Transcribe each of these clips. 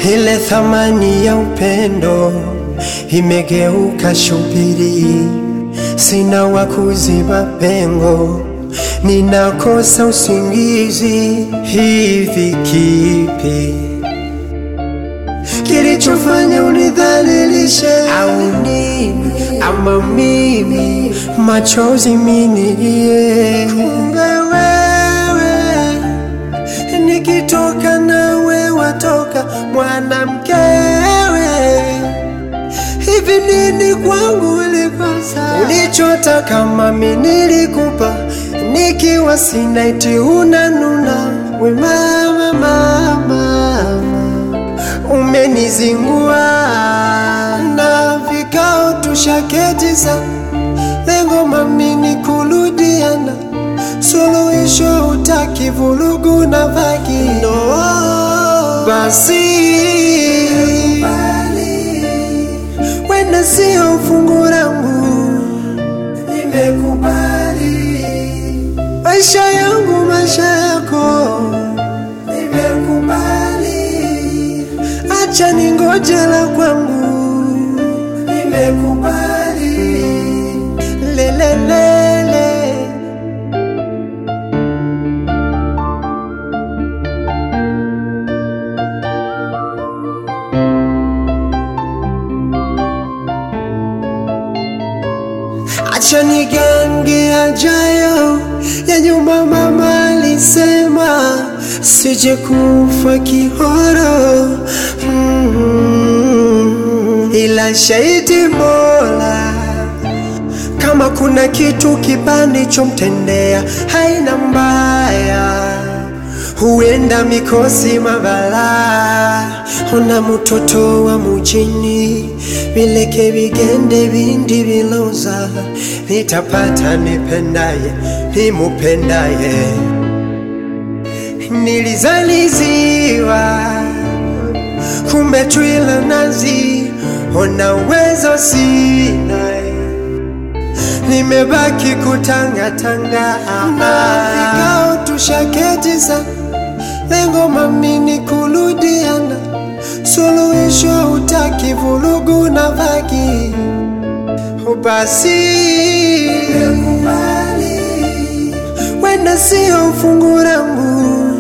ile thamani ya upendo imegeuka shubiri, sina wa kuziba pengo, ninakosa usingizi. Hivi kipi kilichofanya unidhalilishe? Au nini? Ama mimi machozi minilie? Kumbe wewe nikitoka nawe watoka mwanamkewe. Hivi nini kwangu ulikosa? Ulichotaka mami nilikupa, nikiwa sina eti unanuna. We mama, mama, mama umenizingua na vikao tushaketi sana, lengo mami ni kurudiana, suluhisho utaki vurugu na vagi no. Basi wenda sio fungu langu, nimekubali maisha yangu, maisha yako, nimekubali acha ningoje la kwangu, nimekubali lelelele. Acha nigange ajayo ya nyuma, mama alisema sije kufa kihoro mm, ila shahidi Mola kama kuna kitu kibani chomtendea haina mbaya, huenda mikosi mabala. Ona mutoto wa mujini, vileke vigende vindi viloza, nitapata nipendaye nimupendaye. Nilizaliziwa kumbe twila nazi, ona uwezo sina nimebaki kutangatanga na vikao tushaketi sana, lengo mami ni kurudiana, suluhisho utaki vurugu na vagi basi wenda sio fungu langu,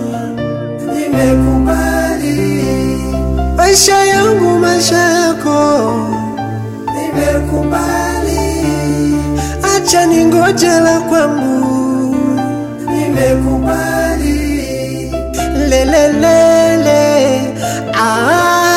nimekubali maisha yangu, maisha yako, nimekubali acha ningoje la kwangu, nimekubali lelelele ah.